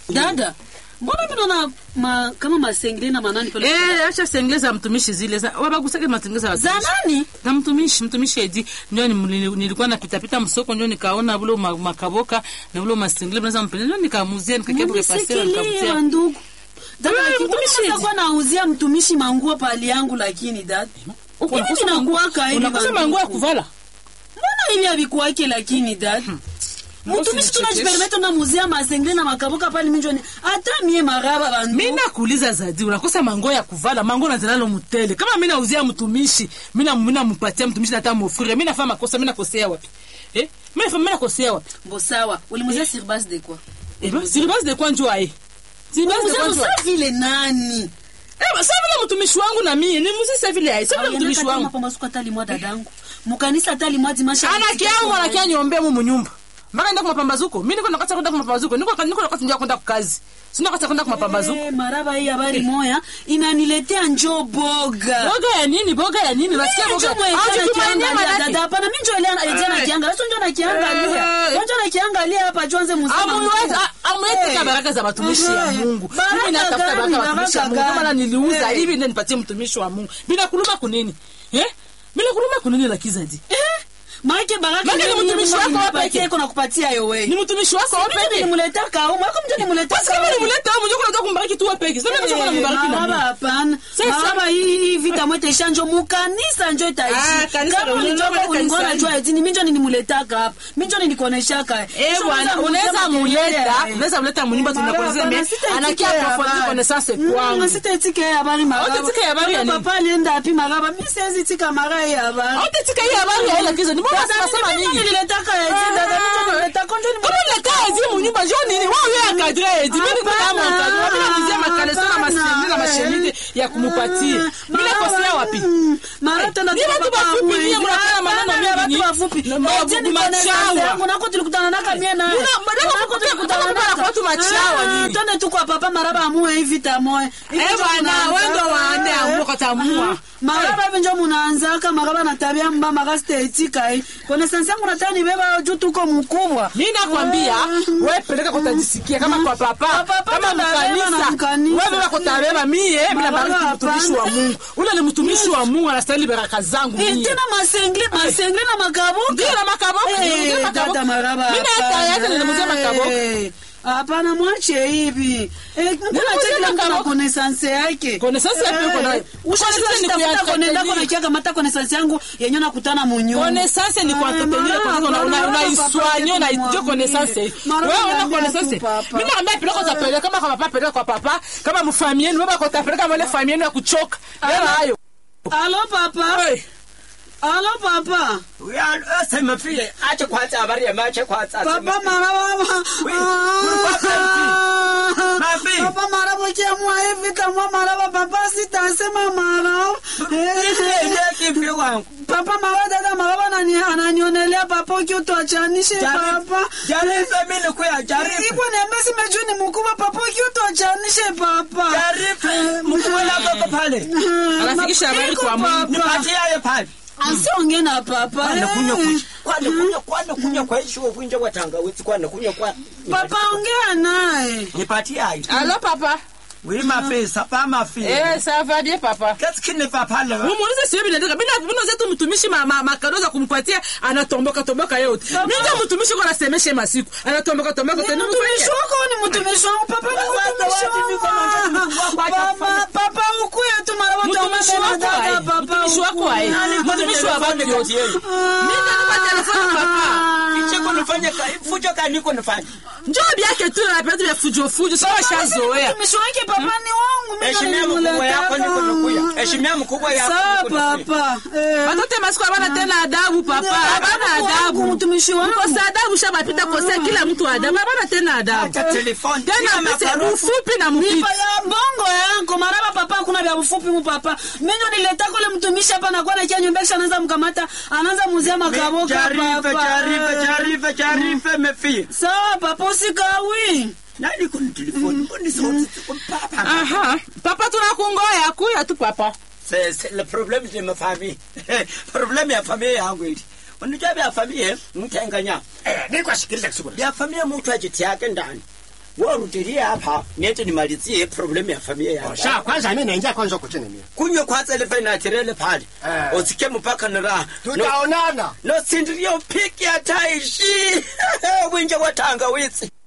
dada mbona mi naona ma, kama masengle na manani pale Eh, acha sengle za mtumishi zile za wabagusake masengle za za watumishi. nani na mtumishi mtumishi edi ndio nili- nilikuwa napitapita msoko ndio nikaona vule ma- makaboka na vule masingle mnaweza mpenda ndio nikamuzia nikakebu repasera munisekelia nikamuzia ndugu dada Eh, lakini mtumishi mbona eti. utakuwa nauzia mtumishi manguo pali yangu lakini dada Uko Hivi unakosa vinakuwaka mangu- hivi unakosa banduku. manguo ya kuvala mbona hivi havikuwake lakini dada mtumishi Usinichekeshe. tunajiperimeta na muzia masengle na makaboka pale minjoni hata mie maraba bandu mi nakuuliza zadi unakosa mango ya kuvala mango nazalalo mutele kama mi nauzia mtumishi mi na- mi namupatia mtumishi nata mofrire mi nafaa makosa mi nakosea wapi eh? mi nafa- mi nakosea wapi bo sawa ulimuzia sur base de quoi Eh, ba- siribasi de kwa njua eh. Siribasi de kwa Ulimuzia njua. sa vile nani Eh, ba- sa vile mtumishi wangu na mie ni muzi sa vile ai sa vile mtumishi wangu mapambazuko hata limwa dadangu mukanisa hata limwa dimasha anakia yangu anakia nyombe mu munyumba mpaka nenda kumapambazuko mi niko nakata kwenda kumapambazuko niko niko nakata ndia kwenda kukazi sina kata kwenda kumapambazuko Eh, maraba hii habari moya inaniletea njo boga boga ya nini boga ya nini nasikia Mimi boga njo mwenye Au jana jitumainie kiangalia, manake. dada, hapana, mimi njo ile ana- jana Eh. kiangalia, sio njo nakiangalia. Eh. Njo njo nakiangalia hapa tuanze muziki. Amuweza- amuweza Eh. baraka za watumishi ya Eh. Mungu Baraka mimi natafuta gani, baraka za watumishi ya baraka Mungu kama na gani? niliuza Eh. hivi ndio nipatie mtumishi wa Mungu bila kuluma kunini eh bila kuluma kunini la kizadi Eh, maake baraka Maana ndio ni mimi mtumishi Mungu wako alinipatia, peke. iko nakupatia yo wewe. ni mtumishi wako Mimi wewe peke nilimleta kaumu, yako mtu nimleta basi kama nimleta wewe mjoko unataka kumbariki tu wewe peke sasa mimi nataka kumbariki na maraba mimi hapana Sasa- maraba hii hii vita mwete ishanjo mukanisa njo Ah, itaishi kanisa kama ndio ulichoka unaona ulikuwa kanisani. unajua eti ni minjo nilimuletaka hapa minjo nilikuoneshaka Eh bwana unaweza muleta unaweza muleta munyumba tunakuelezea mimi anakia approfondir connaissance kwangu sitaitike habari maraba Hautatike habari ya nini? papa alienda api maraba mi siwezi tika mara hii habari Hautatika hii habari ya ile kizo ni mbona unasema Mimi nini nililetaka eti dada minjo nililetaka njo kama unakaa ezi munyumba jo nini wewe wewe akadre ezi mimi niko kama Hapana, akadre mimi namuzia makalesa na hapana, masemi na eh. mashenite ya kumupatia mimi nakosea wapi mara tena Ni watu wafupi, nyie mnafanya maneno mingi, watu nyie. wafupi Na mawavu- Eh, je, niko na machawa. nafasi yangu, nako tulikutana naka mie naye. Muna- badala Nako kupokea- tulikutana badala kupokea naka. watu machawa, Ah, nyinyi. twende tu kwa papa maraba amue hivi tamoe Hivi Eh, njo bwana, munaanza- wewe ndo waende amue kwa tamua. Ah, maraba hivi njo munaanzaka maraba na tabia mba mara sitaitika eh. Connaissance yangu nataka nibeba juu tuko mkubwa mimi nakwambia Ah. wewe peleka kutajisikia kama kwa papa Kwa papa kama tutabeba na mkanisa mkanisa. wewe beba kutabeba mie mimi Baba, nabariki mtumishi wa hapana. Mungu ule ni mtumishi wa Mungu anastahili baraka zangu Eh, mie tena masengle masengle na makabuka ndio na makaboka Eh, ndio makaboka dada maraba mimi hata hapana. yake nilimuzia makaboka Eh, hapana mwache hivi Eh, mkuna Nilimuzia cheki la mtu na makaboka. connaissance yake Connaissance yake uko nayo. Connaissance ni ushashitafuta kuya- kone ndako na kiaga mata connaissance yangu yenye nakutana munyumba connaissance ni kwa entretenir kwa sababu una una iswanyo na ndio connaissance wewe una connaissance mimi naambia peleka kwa peleka kama kwa papa peleka kwa papa kama mfamie ni baba kwa tapeleka mole famille ya kuchoka wewe hayo Alo papa Hey. Alo papa sema vile acha kwanza habari ya macho kwanza Papa maraba Oui, papa, Mafi. Papa maraba kiamua hivi kama maraba papa sitasema maraba kipi wangu Papa maraba dada maraba anani- ananionelea papa ukiutuachanishe papa jaribu mimi kuya jaribu Iko niambia simejua ni mkubwa papa ukiutuachanishe papa jaribu mkula baba pale Anafikisha habari kwa Mungu. nipatie yeye pale Asiongee na papa kwana eh. kunywa kunywa kwana kunywa kwana kunywa kwa hiyo uvinja wa tangawizi kwana kunywa kwa Papa ongea naye nipatie hayo Allô papa oui ma fille ça va ma fille Eh ça va bien papa qu'est-ce qui ne va pas là Umuulize sio bila ndaka. Mimi mimi zetu mtumishi ma, ma, makado za kumpatia anatomboka tomboka yote. Mimi ndio mtumishi kwa nasemesha masiku. Anatomboka tomboka Ni tena mtumishi wako ni mtumishi wangu papa ni mtumishi wangu papa papa ukuye tu mara wote Mtumishi wako dada aye. papa Mtumishi wako aye. Mtumishi wa watu yote. Mimi ndio telefoni papa. kicheko nifanye fujo kani niko nifanye Njoo biake tu na pete vya fujo fujo. Sawa shazoea. mtumishi wake papa ni wangu mimi heshimia mkubwa yako niko nakuya heshimia mkubwa yako sawa niko nakuya. papa eh Watoto masiku habana tena adabu papa. Habana adabu. mtumishi wangu Mkosa adabu shabapita kosea kila mtu adabu. Habana tena adabu. acha telefoni Tena tia pese makaroni. ufupi na mpiti. Nipa ya bongo yangu maraba papa kuna vya ufupi mu papa mimi nileta kule mtumishi hapa na kwa na kia nyumbesha anaanza mkamata anaanza muzia makaboka Jaribu, papa jaribu, jaribu, jaribu, mefie. sawa papa usikawi Nani kuna telefoni? Mbona sauti ziko papa? Aha. Papa tunakungoya kuya tu papa. C'est c'est le problème de ma famille. Problème ya familia yangu hili. Unajua vya familia mtenganya. niko sikiliza kidogo Vya familia mtu ajitiake ndani. warudilie hapa niende nimalizie problem ya familia yangu Sha kwanza mimi naingia kwanza kuchini mimi. kunywe kwanza ile fenatirele pale Eh. usike mpaka na raha no, Tutaonana. no sindirio piki hataishi winje wa tangawizi